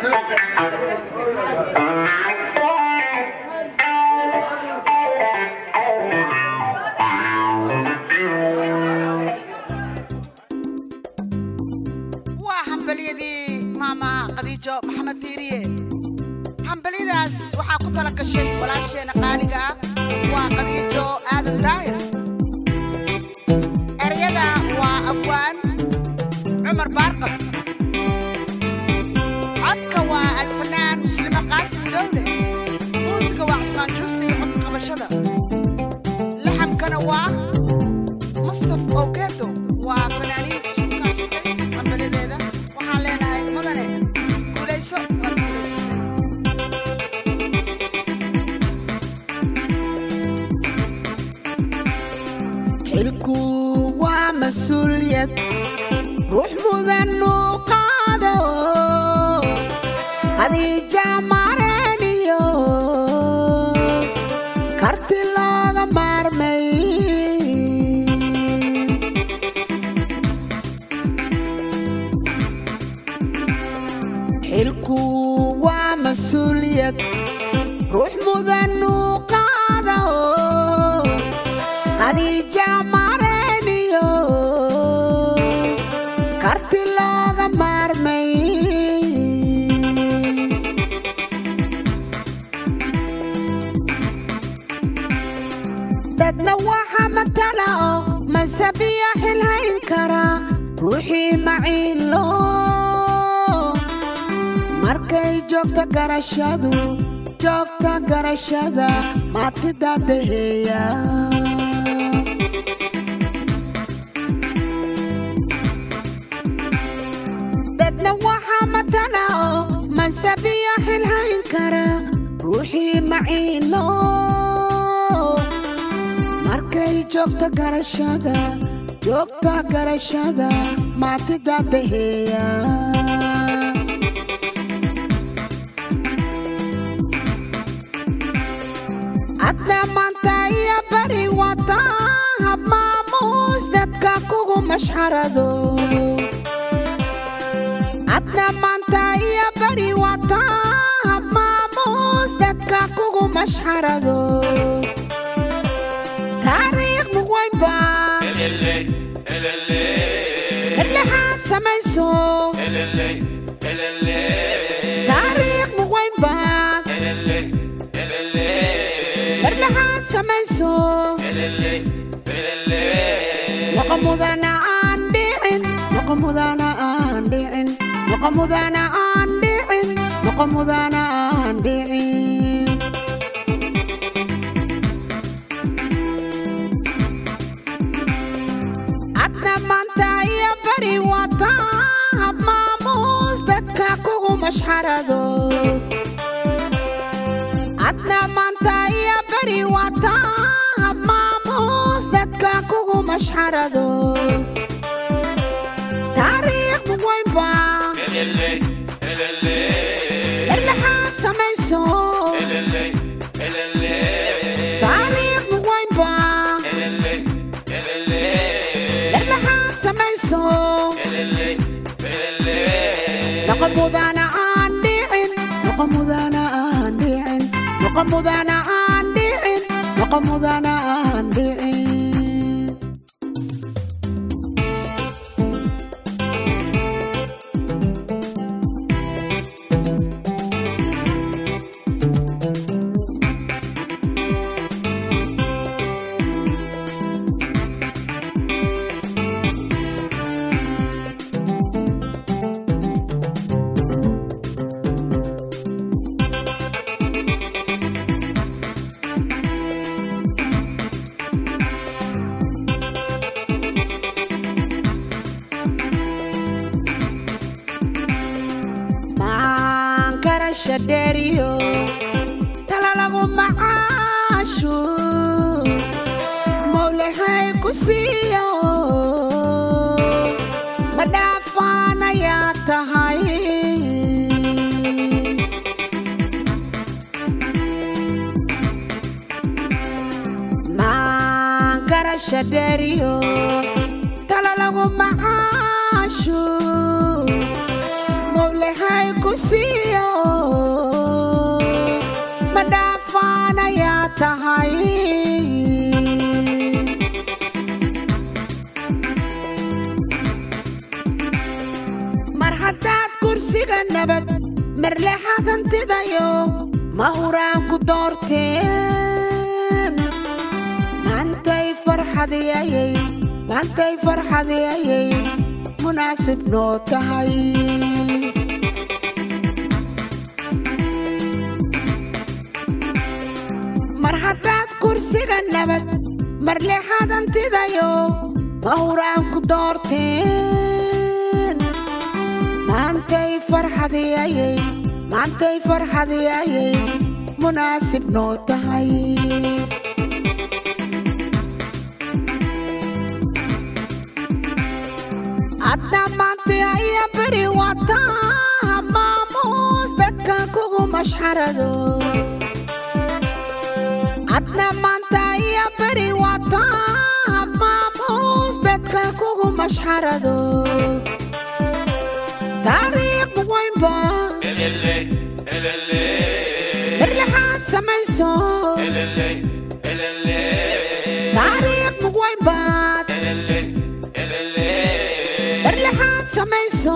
waa hambalyadii maamaha khadiijo maxamed diiriye hambalyadaas waxaa ku tala gashay walaasheena qaaliga ah waa khadiijo aadan daahir eryada waa abwaan cumar baarqab codka waa alfanaan muslime qaasim ilowle muusiga waa cismaan juusta iyo cod qabashada laxamkana waa mustaf ogedo waa fanaaniin isku kaashatay hambalyadeeda waxaan leenahay mudane guulayso waad guulaysatay xilku waa mas-uuliyad ruux mudan uu qaado khadiija mareeniyo karti looga maarmay xilku waa mas-uuliyad ruux mudan uu qaado khadiija mareeniyo karti looga maarmay dadna waxa matala oo masabiya xilhayn kara ruuxii maciilo markay joogto garashadu joogta garashada maatida daheeya dadna waxaa matala oo mansabiyo xilhayn kara ruuxii maciilo markay joogto garashada joogta garashada maatida daheeya adna maanta iyo bari wata hab maamuus dadka kugu mashxarado adna maanta iyo bari wata hab maamuus dadka kugu mashxarado taariikh muqwaynba erlexaad samayso taariikh muqwaynba erlexaad samayso noqo mudana aan dhicin noqo mudana aan dhicin noqo mudana aan dhicin noqo mudana aan dhicin adna maanta iyo bari wata hab maamuus dadka kugu mashxarado adna maanta iyo bari wata hab maamuus dadka kugu mashxarado taariikh muqwaynba erlexaad samayso taariikh muqwaynba erlexaad samayso noqo mudana aan dhicin noqo mudana aan dhicin noqo mudana aan dhicin noqo mudana aan dhicin maan garasha dheeriyo tala lagu macaashu mowlahay ku siiyo ma dhaafaanayaa tahay maan garasha dheeriyo tala lagu macaashu mowlahay ku siiyo nabad marlexadantidayo ma huraan ku doorteen maantay farxadiyayay maantay farxadiyayay munaasib noo tahay mar haddaad kursiga nabad marlexadantidayo ma huraan ku doorteen maantay farxadiyayay maantay farxadiyayay munaasib noo tahay adna maanta aya beri wataa maamuus dadka kugu mashxarado adna maanta aya beri wataa maamuus dadka kugu mashxarado taariikh weynba marlexaad samayso taariikh weynbaad marlexaad samayso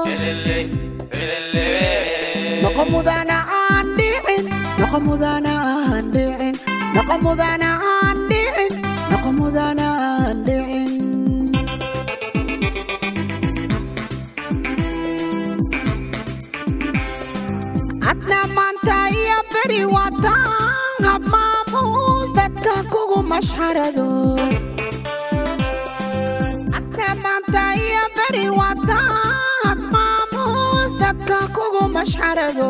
noqo mudana aan dhicin noqo mudana aan dhicin noqo mudana aan dhicin noqo mudana aan dhicin adna maanta iyo beri wataa maamuus dadka kugu mashxarado adna maanta iyo beri wataa maamuus dadka kugu mashxarado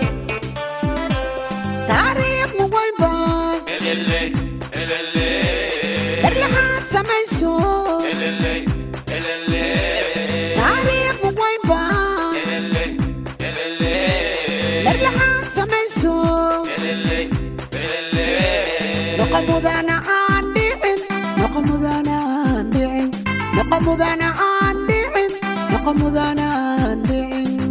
taariikh muweynba marlexaad samayso taariikh muweynba marlexaad samayso noqo mudana aan dhicin noqo mudana aan dhicin noqo mudana aan dhicin noqo mudana aan dhicin